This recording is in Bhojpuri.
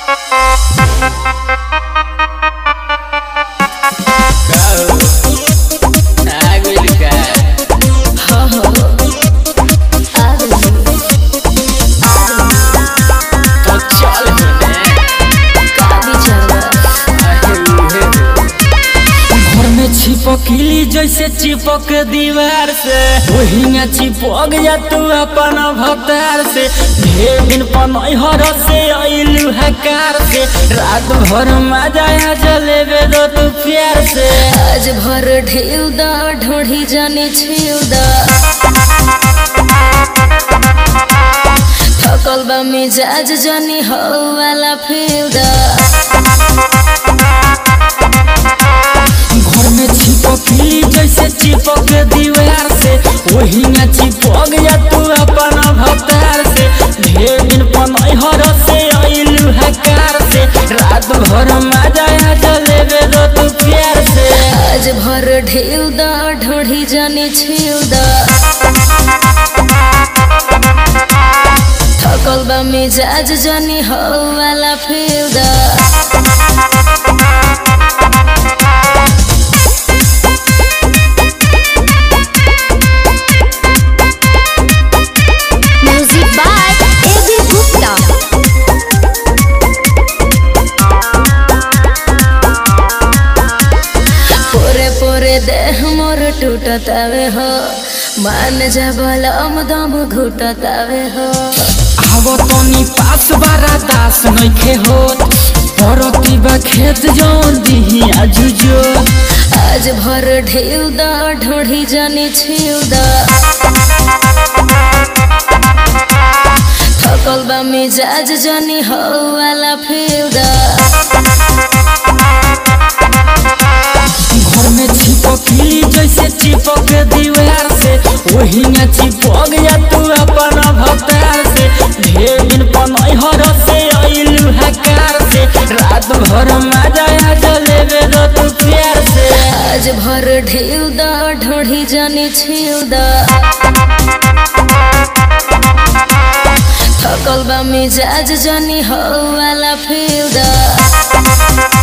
चिपकली जैसे चिपक दीवार से वही चिपक जा तू अपन भतार से ढेर दिन पनहर से अइलू हकार से रात भर मजा आ जलेबे दो तू प्यार से आज भर ढेउ दा ढोढ़ी जाने छेउ दा थकल बा मिजाज जानी हो वाला फेउ दा घर में चिपकली जैसे चिपक दीवार से वही चिपक जा तू अपन भतार से ढेर दिन पनहर से अइलू हकार से रात भर मजा आ जलेबे दो तू प्यार से आज भर ढेउ दा ढोढ़ी जाने छेउ दा थकल बा मिजाज जानी हो वाला फेउ दा Music by A.B. Gupta. पोरे पोरे देह मोर टूटतावे हो मान जा बलम दम घुटतावे हो आवो तनी पास बारा दास नइखे होत परती बा खेत जौन दिही आजुजो आज भर ढेउ दा ढोढ़ी जानी छिउ दा थकल बा मिजाज जानी हो वाला फेउ दा घर में चिपकली जैसे चिपक दीवार से वही चिपक जा तू अपन भतार से ढेर दिन पनहर से अइलू हकार से रात भर मजा आ जलेबे दो तू प्यार से आज भर ढेउ दा ढोढ़ी जानी छिउ दा थकल बा मिजाज जानी हो वाला फेउ दा